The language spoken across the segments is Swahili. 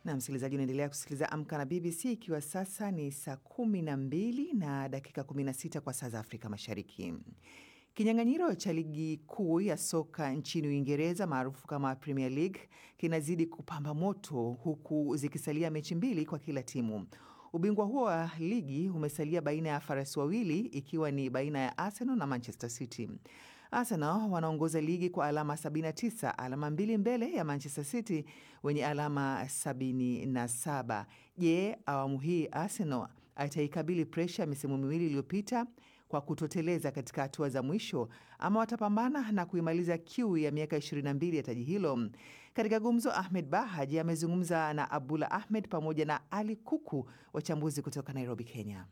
Na msikilizaji, unaendelea kusikiliza Amka na BBC ikiwa sasa ni saa kumi na mbili na dakika 16 kwa saa za Afrika Mashariki. Kinyang'anyiro cha ligi kuu ya soka nchini Uingereza maarufu kama Premier League kinazidi kupamba moto huku zikisalia mechi mbili kwa kila timu. Ubingwa huo wa ligi umesalia baina ya farasi wawili ikiwa ni baina ya Arsenal na Manchester City. Arsenal wanaongoza ligi kwa alama 79, alama mbili mbele ya Manchester City wenye alama 77. Je, awamu hii Arsenal ataikabili presha misimu miwili iliyopita kwa kutoteleza katika hatua za mwisho ama watapambana na kuimaliza kiu ya miaka 22 ya taji hilo? Katika gumzo, Ahmed Bahaji amezungumza na Abdullah Ahmed pamoja na Ali Kuku, wachambuzi kutoka Nairobi, Kenya.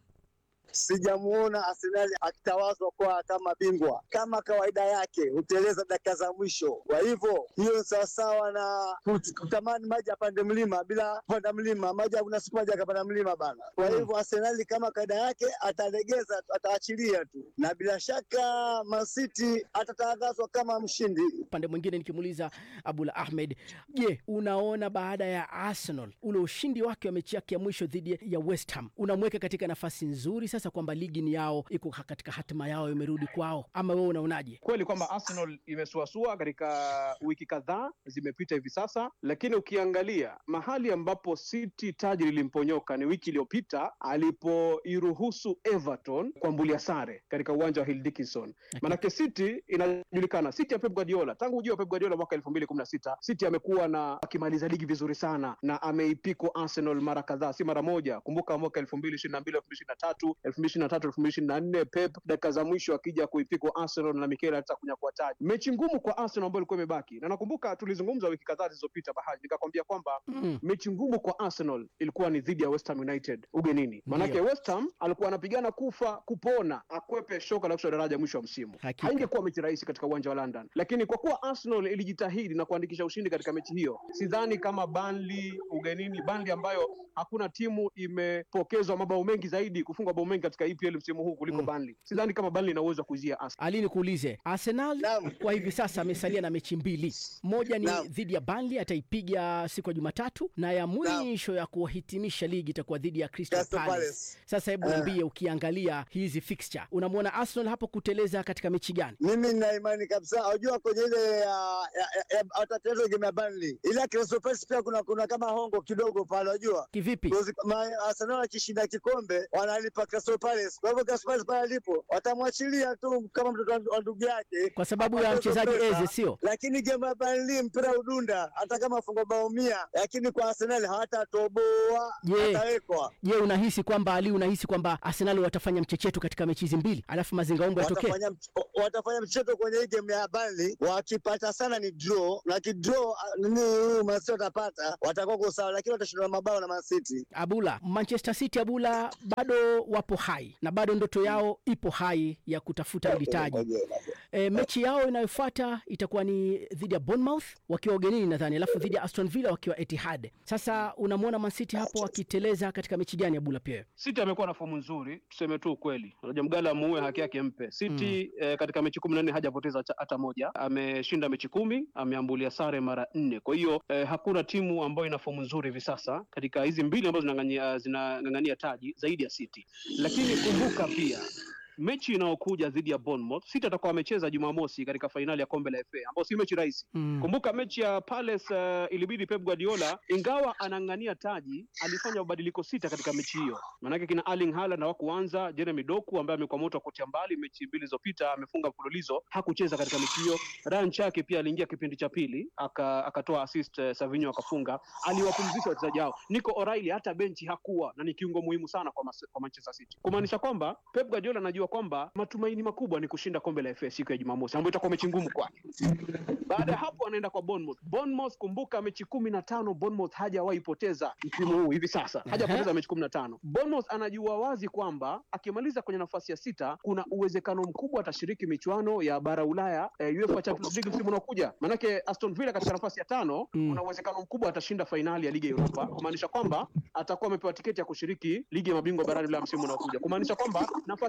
Sijamuona Arsenali akitawazwa kwa kama bingwa. Kama kawaida yake huteleza dakika za mwisho. Kwa hivyo hiyo ni sawasawa na kutamani maji apande mlima bila kupanda mlima, maji hakuna siku maji akapanda mlima bana. Kwa hivyo Arsenali kama kawaida yake atalegeza, ataachilia tu, na bila shaka Man City atatangazwa kama mshindi. Upande mwingine nikimuuliza Abdullah Ahmed, je, unaona baada ya Arsenal ule ushindi wake wa mechi yake ya mwisho dhidi ya West Ham unamweka katika nafasi nzuri sasa kwamba ligi ni yao, iko katika hatima yao, imerudi kwao, ama wewe unaonaje? Kweli kwamba Arsenal imesuasua katika wiki kadhaa zimepita hivi sasa, lakini ukiangalia mahali ambapo City taji lilimponyoka ni wiki iliyopita alipoiruhusu Everton kuambulia sare katika uwanja wa Hill Dickinson. Manake City inajulikana, City ya Pep Guardiola tangu ujio wa Pep Guardiola mwaka elfu mbili kumi na sita City amekuwa na akimaliza ligi vizuri sana na ameipiko Arsenal mara kadhaa, si mara moja. Kumbuka mwaka elfu mbili ishirini na mbili elfu mbili ishirini na tatu elfu mbili ishirini na tatu elfu mbili ishirini na nne Pep dakika za mwisho akija kuipikwa Arsenal na Mikel Arteta kunyakua taji. Mechi ngumu kwa Arsenal ambayo ilikuwa imebaki, na nakumbuka tulizungumza wiki kadhaa zilizopita, Bahaji, nikakwambia kwamba Mm. mechi ngumu kwa Arsenal ilikuwa ni dhidi ya West Ham United ugenini. Maanake Ndio. West Ham alikuwa anapigana kufa kupona akwepe shoka la kushuka daraja mwisho wa msimu. Hakika. Haingekuwa mechi rahisi katika uwanja wa London, lakini kwa kuwa Arsenal ilijitahidi na kuandikisha ushindi katika mechi hiyo, sidhani kama Burnley ugenini, Burnley ambayo hakuna timu imepokezwa mabao mengi zaidi kufungwa bao mengi katika EPL msimu huu kuliko Mm. Burnley. Sidhani kama Burnley ina uwezo wa kuizia Arsenal. Ali, nikuulize Arsenal Naam. kwa hivi sasa amesalia na mechi mbili, moja ni Naam. dhidi ya Burnley ataipiga siku ya Jumatatu, na ya mwisho ya kuhitimisha ligi itakuwa dhidi ya Crystal Crystal Palace. Palace. Sasa hebu Eh. niambie, ukiangalia hizi fixture, unamwona Arsenal hapo kuteleza katika mechi gani? Mimi nina imani kabisa, unajua kwenye ile ya ya- ya- watatezo game ya Burnley, ile ya Crystal Palace pia kuna kuna kama hongo kidogo pale, unajua Kivipi? Because ma- Arsenal akishinda kikombe wanalipa Crystal Palace. Kwa hivyo Crystal Palace pale alipo watamwachilia tu kama mtoto wa- wa ndugu yake, Kwa sababu ya apate hizo mchezaji pesa. Eze, sio? Lakini game ya Burnley mpira udunda, hata kama fungo bao mia, lakini kwa Arsenal hawatatoboa, Je, watawekwa Je, unahisi kwamba Ali, unahisi kwamba Arsenal watafanya mchecheto katika mechi hizi mbili alafu mazingaombo yatokee? watafanya mch- watafanya mchezo kwenye hii game ya Burnley. Wakipata sana ni draw, na kidraw ah, nini huyu Man City watapata, watakuwa kwa sawa, lakini watashindwa na mabao na Man City. Abula, Manchester City Abula bado wapo hai na bado ndoto yao ipo hai ya kutafuta hili taji. E, mechi yao inayofuata itakuwa ni dhidi ya Bournemouth wakiwa ugenini nadhani, alafu dhidi ya Aston Villa wakiwa Etihad. Sasa unamwona Man City hapo wakiteleza katika mechi gani Abula? Pia City amekuwa na fomu nzuri, tuseme tu ukweli. Unajua mgala muue haki yake mpe. City eh, katika mechi kumi na nne hajapoteza cha- hata moja, ameshinda mechi kumi, ameambulia sare mara nne. Kwa hiyo eh, hakuna timu ambayo ina fomu nzuri hivi sasa katika hizi mbili ambazo zinang'ang'ania zinang'ang'ania taji zaidi ya City, lakini kumbuka pia mechi inayokuja dhidi ya Bournemouth, City atakuwa amecheza Jumamosi katika fainali ya kombe la FA ambayo si mechi rahisi. mm. Kumbuka mechi ya Palace uh, ilibidi Pep Guardiola ingawa anang'ania taji alifanya mabadiliko sita katika mechi hiyo. Maanake kina Erling Haaland hawakuanza, Jeremy Doku ambaye amekuwa moto wa kutia mbali mechi mbili zilizopita amefunga mfululizo, hakucheza katika mechi hiyo. Ryan Chake pia aliingia kipindi cha pili aka, akatoa assist uh, Savinho akafunga, aliwapumzisha wachezaji hao. Nico O'Reilly hata benchi hakuwa na ni kiungo muhimu sana kwa, mas, kwa Manchester City, kumaanisha kwamba Pep Guardiola anajua kwamba matumaini makubwa ni kushinda kombe la FA siku ya Jumamosi ambayo itakuwa mechi ngumu kwake. Baada ya hapo anaenda kwa Bournemouth. Bournemouth, kumbuka mechi kumi na tano Bournemouth hajawahi poteza msimu huu hivi sasa, hajapoteza mechi kumi na tano. Bournemouth anajua wazi kwamba akimaliza kwenye nafasi ya sita kuna uwezekano mkubwa atashiriki michuano ya bara Ulaya eh, UEFA Champions League msimu unaokuja. Manake Aston Villa katika nafasi ya tano Mm. kuna uwezekano mkubwa atashinda fainali ya ligi ya Europa, kumaanisha kwamba atakuwa amepewa tiketi ya kushiriki ligi ya mabingwa barani Ulaya msimu unaokuja, kumaanisha kwamba nafasi ya sita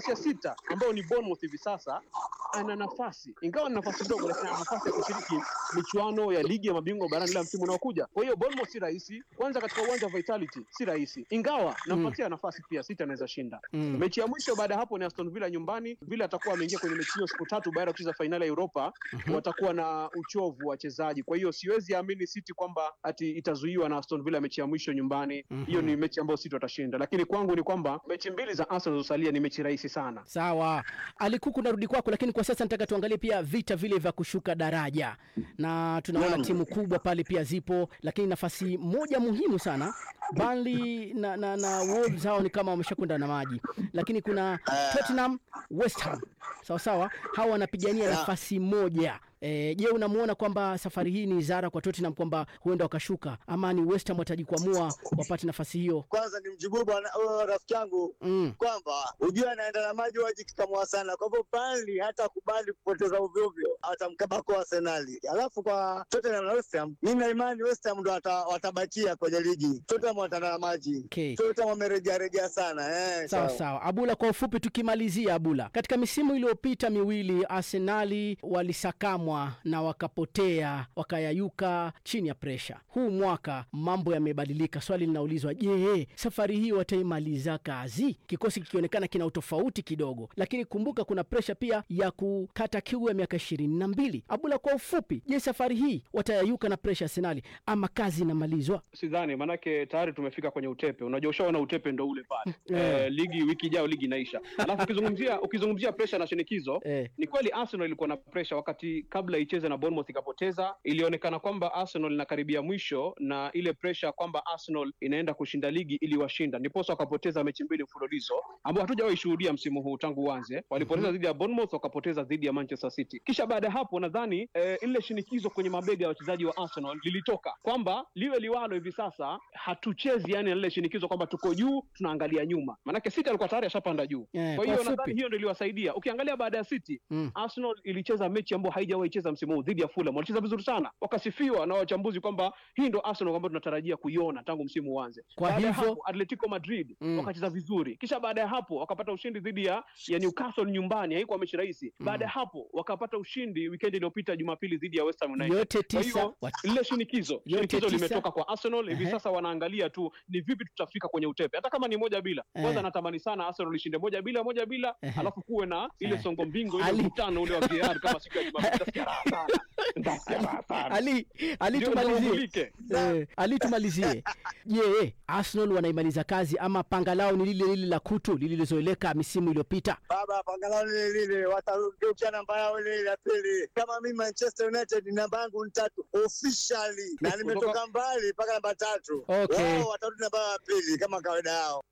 sita ambao ni Bournemouth hivi sasa ana nafasi, ingawa ni nafasi ndogo, lakini ana nafasi ya kushiriki michuano ya ligi ya mabingwa barani la msimu unaokuja. Kwa hiyo Bournemouth si rahisi, kwanza katika uwanja wa Vitality si rahisi, ingawa nampatia nafasi pia, City anaweza shinda Mm. mechi ya mwisho. Baada ya hapo ni Aston Villa nyumbani. Villa atakuwa ameingia kwenye mechi hiyo siku tatu baada ya kucheza fainali ya Europa. Watakuwa na uchovu wachezaji, kwa hiyo siwezi amini City kwamba ati itazuiwa na Aston Villa mechi ya mwisho nyumbani. Hiyo ni mechi ambayo City watashinda, lakini kwangu ni kwamba mechi mbili za Arsenal zilizosalia ni mechi rahisi sana. Sawa, Alikuku, narudi kwako, lakini kwa sasa nataka tuangalie pia vita vile vya kushuka daraja, na tunaona Naam. timu kubwa pale pia zipo, lakini nafasi moja muhimu sana Burnley na, na, na Wolves hao ni kama wameshakwenda na maji, lakini kuna Tottenham, West Ham, sawa sawa, hawa wanapigania nafasi moja. E, je, unamuona kwamba safari hii ni ishara kwa Tottenham kwamba huenda wakashuka ama ni West Ham watajikwamua wapate nafasi hiyo? Kwanza ni mjibu bwana huyo rafiki yangu Mm. kwamba ujue anaenda na maji wajikikamua sana. Kwa hivyo Burnley hata kubali kupoteza ovyo ovyo, atamkabako Arsenali. Alafu kwa Tottenham na West Ham, mimi na imani West Ham ndo wata, watabakia kwenye ligi. Tottenham wataenda na maji. Okay. Tottenham wamerejea rejea sana eh, Sawa sawa, Abula, kwa ufupi tukimalizia, Abula, katika misimu iliyopita miwili Arsenali walisakamwa na wakapotea wakayayuka chini ya presha. Huu mwaka mambo yamebadilika. Swali linaulizwa, je, safari hii wataimaliza kazi? Kikosi kikionekana kina utofauti kidogo, lakini kumbuka kuna presha pia ya kukata kiu ya miaka ishirini na mbili. Abula, kwa ufupi, je, safari hii watayayuka na presha Arsenali ama kazi inamalizwa? Sidhani, maanake tayari tumefika kwenye utepe. Unajua, ushaona utepe ndo ule pale. Eh. Eh, ligi wiki ijayo ligi inaisha. Alafu ukizungumzia ukizungumzia presha na shinikizo Eh. ni kweli Arsenal ilikuwa na presha wakati kabla icheze na Bournemouth ikapoteza. Ilionekana kwamba Arsenal inakaribia mwisho na ile presha kwamba Arsenal inaenda kushinda ligi iliwashinda, ndiposa wakapoteza mechi mbili mfululizo ambao hatujawahi shuhudia msimu huu tangu uanze. Walipoteza dhidi ya Bournemouth, wakapoteza dhidi ya Manchester City. Kisha baada ya hapo nadhani eh, ile shinikizo kwenye mabega ya wachezaji wa Arsenal lilitoka kwamba liwe liwalo, hivi sasa hatuchezi yani na lile shinikizo kwamba tuko juu tunaangalia nyuma, maanake City alikuwa tayari ashapanda juu. Eh, Kwa kwa hiyo ufupi. nadhani hiyo ndio iliwasaidia. Ukiangalia baada ya City Mm. Arsenal ilicheza mechi ambayo haijawahi cheza msimu huu dhidi ya Fulham. Walicheza vizuri sana, wakasifiwa na wachambuzi kwamba hii ndo Arsenal ambayo tunatarajia kuiona tangu msimu uanze. Kwa baada ya hivyo- hapo Atletico Madrid Mm. wakacheza vizuri, kisha baada ya hapo wakapata ushindi dhidi ya, ya Newcastle nyumbani, haikuwa mechi rahisi. Baada ya hapo wakapata ushindi weekend iliyopita Jumapili dhidi ya West Ham United. Yote Kwa tisa hiyo wa- lile shinikizo Yote shinikizo tisa. limetoka kwa Arsenal hivi Ehe. sasa, wanaangalia tu ni vipi tutafika kwenye utepe, hata kama ni moja bila. Ehe. Kwanza natamani sana Arsenal ishinde moja bila moja bila, Ehe. alafu kuwe na ile Ehe. songo mbingo ile Ali- mkutano ule wa VAR kama siku ya Jumapili. Nitasikia raha sana. Nitasikia raha sana. Ali, Ali Ndio tumalizie. uvulike. Eh, Ali tumalizie. Je, Arsenal wanaimaliza kazi ama panga lao ni lile lile la kutu lililozoeleka misimu iliyopita? Baba pangalao lile lile, watageukia namba yao ile ile ya pili. Kama mimi Manchester United namba yangu ni tatu officially, na nimetoka mbali mpaka namba tatu. Okay. Wao watarudi namba ya pili kama kawaida yao.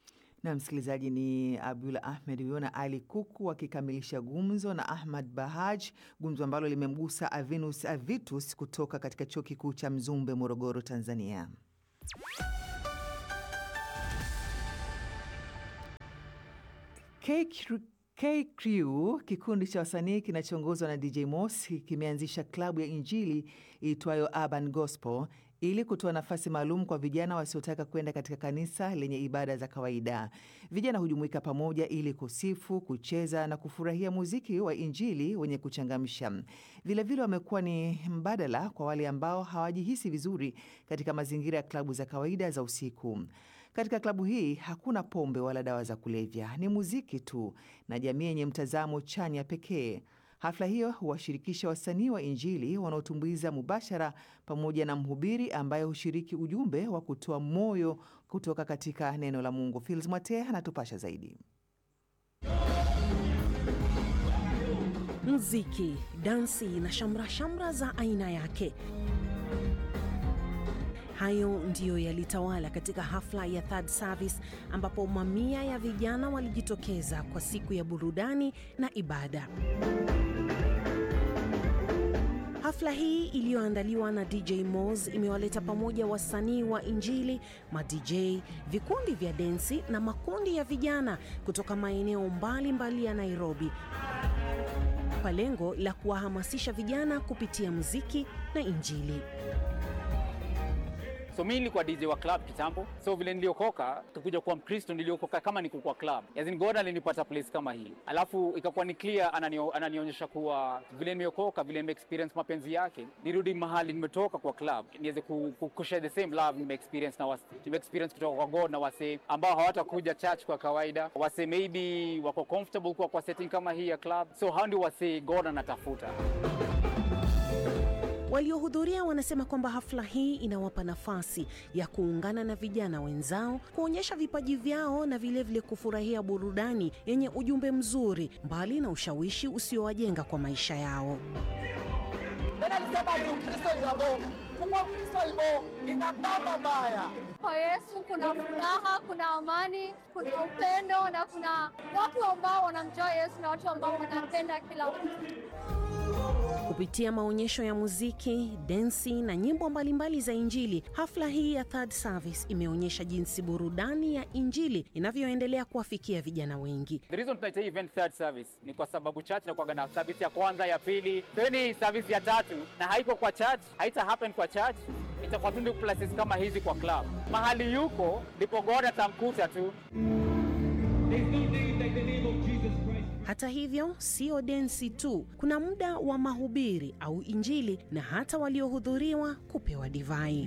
Na msikilizaji, ni Abdul Ahmed huyo na Ali Kuku wakikamilisha gumzo na Ahmad Bahaj, gumzo ambalo limemgusa Avinus Avitus kutoka katika chuo kikuu cha Mzumbe, Morogoro, Tanzania. K- K-Crew, kikundi cha wasanii kinachoongozwa na DJ Moss, kimeanzisha klabu ya Injili iitwayo Urban Gospel ili kutoa nafasi maalum kwa vijana wasiotaka kwenda katika kanisa lenye ibada za kawaida. Vijana hujumuika pamoja ili kusifu, kucheza na kufurahia muziki wa Injili wenye kuchangamsha. Vilevile wamekuwa ni mbadala kwa wale ambao hawajihisi vizuri katika mazingira ya klabu za kawaida za usiku. Katika klabu hii hakuna pombe wala dawa za kulevya, ni muziki tu na jamii yenye mtazamo chanya pekee. Hafla hiyo huwashirikisha wasanii wa Injili wanaotumbuiza mubashara pamoja na mhubiri ambaye hushiriki ujumbe wa kutoa moyo kutoka katika neno la Mungu. Fils Mwate anatupasha zaidi. Mziki, dansi na shamra shamra za aina yake. Hayo ndiyo yalitawala katika hafla ya Third Service ambapo mamia ya vijana walijitokeza kwa siku ya burudani na ibada. Hafla hii iliyoandaliwa na DJ Moz imewaleta pamoja wasanii wa Injili, ma DJ, vikundi vya densi na makundi ya vijana kutoka maeneo mbalimbali ya Nairobi kwa lengo la kuwahamasisha vijana kupitia muziki na Injili. So mi nilikuwa DJ wa club kitambo, so vile niliokoka tukuja kuwa Mkristo, niliokoka kama niko kwa club, as in God alinipata place kama hii, alafu ikakuwa ni clear, ananio, ananionyesha kuwa vile nimeokoka, vile nime experience mapenzi yake, nirudi mahali nimetoka kwa club, niweze ku, ku, ku share the same love nime experience na wase, nime experience kutoka kwa God na wase ambao hawatakuja church kwa kawaida, wase maybe wako comfortable kwa, kwa setting kama hii ya club, so hao ndio wase God anatafuta. Waliohudhuria wanasema kwamba hafla hii inawapa nafasi ya kuungana na vijana wenzao, kuonyesha vipaji vyao na vilevile vile kufurahia burudani yenye ujumbe mzuri, mbali na ushawishi usiowajenga kwa maisha yao. Kwa Yesu kuna furaha, kuna amani, kuna upendo na kuna watu ambao wanamjua Yesu na watu ambao wanapenda kila mtu. Kupitia maonyesho ya muziki, densi na nyimbo mbalimbali za Injili, hafla hii ya Third Service imeonyesha jinsi burudani ya Injili inavyoendelea kuwafikia vijana wengi. The reason tunaita hii event third service ni kwa sababu church inakuwa na service ya kwanza, ya pili, so ni service ya tatu, na haiko kwa church, haita happen kwa church, itakuwa tu ndio places kama hizi kwa club. Mahali yuko ndipo God atamkuta tu. Hata hivyo, sio densi tu, kuna muda wa mahubiri au Injili na hata waliohudhuriwa kupewa divai.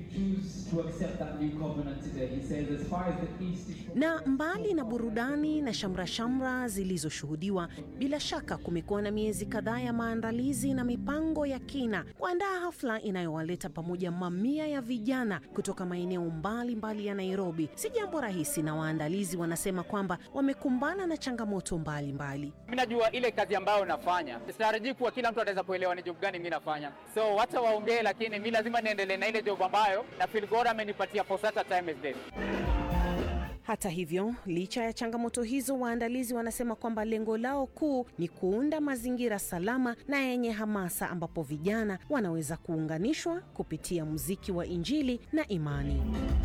Na mbali na burudani na shamra-shamra zilizoshuhudiwa, bila shaka kumekuwa na miezi kadhaa ya maandalizi na mipango ya kina kuandaa hafla inayowaleta pamoja mamia ya vijana kutoka maeneo mbalimbali ya Nairobi. Si jambo rahisi, na waandalizi wanasema kwamba wamekumbana na changamoto mbalimbali. Mi najua ile kazi ambayo nafanya, sitarajii kuwa kila mtu ataweza kuelewa ni job gani mi nafanya, so wacha waongee, lakini mi lazima niendelee na ile job ambayo na feel God amenipatia for such a time as this. Hata hivyo, licha ya changamoto hizo, waandalizi wanasema kwamba lengo lao kuu ni kuunda mazingira salama na yenye hamasa ambapo vijana wanaweza kuunganishwa kupitia muziki wa Injili na imani.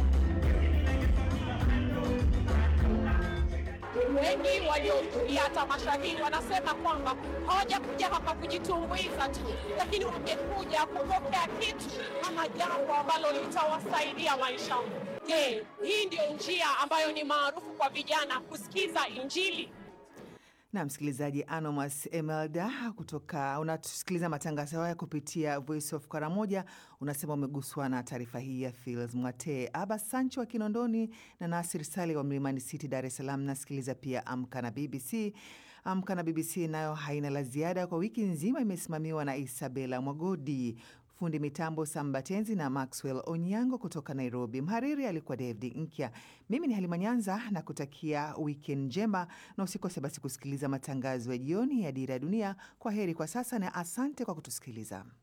Wengi waliohudhuria tamasha hili wanasema kwamba hawajakuja hapa kujitumbuiza tu, lakini wamekuja kupokea kitu ama jambo ambalo litawasaidia maisha. Je, hii ndio njia ambayo ni maarufu kwa vijana kusikiza Injili? na msikilizaji Anomas Emelda kutoka unatusikiliza matangazo haya kupitia Voice of Karamoja, unasema umeguswa na taarifa hii ya Fils Mwate. Aba Sancho wa Kinondoni na Nasir Sale wa Mlimani City, Dar es Salaam. Nasikiliza pia Amka na BBC. Amka na BBC nayo haina la ziada kwa wiki nzima, imesimamiwa na Isabela Mwagodi fundi mitambo Sambatenzi na Maxwell Onyango kutoka Nairobi. Mhariri alikuwa David Nkya. Mimi ni Halima Nyanza na kutakia wikend njema, na usikose basi kusikiliza matangazo ya jioni ya Dira ya Dunia. Kwa heri kwa sasa na asante kwa kutusikiliza.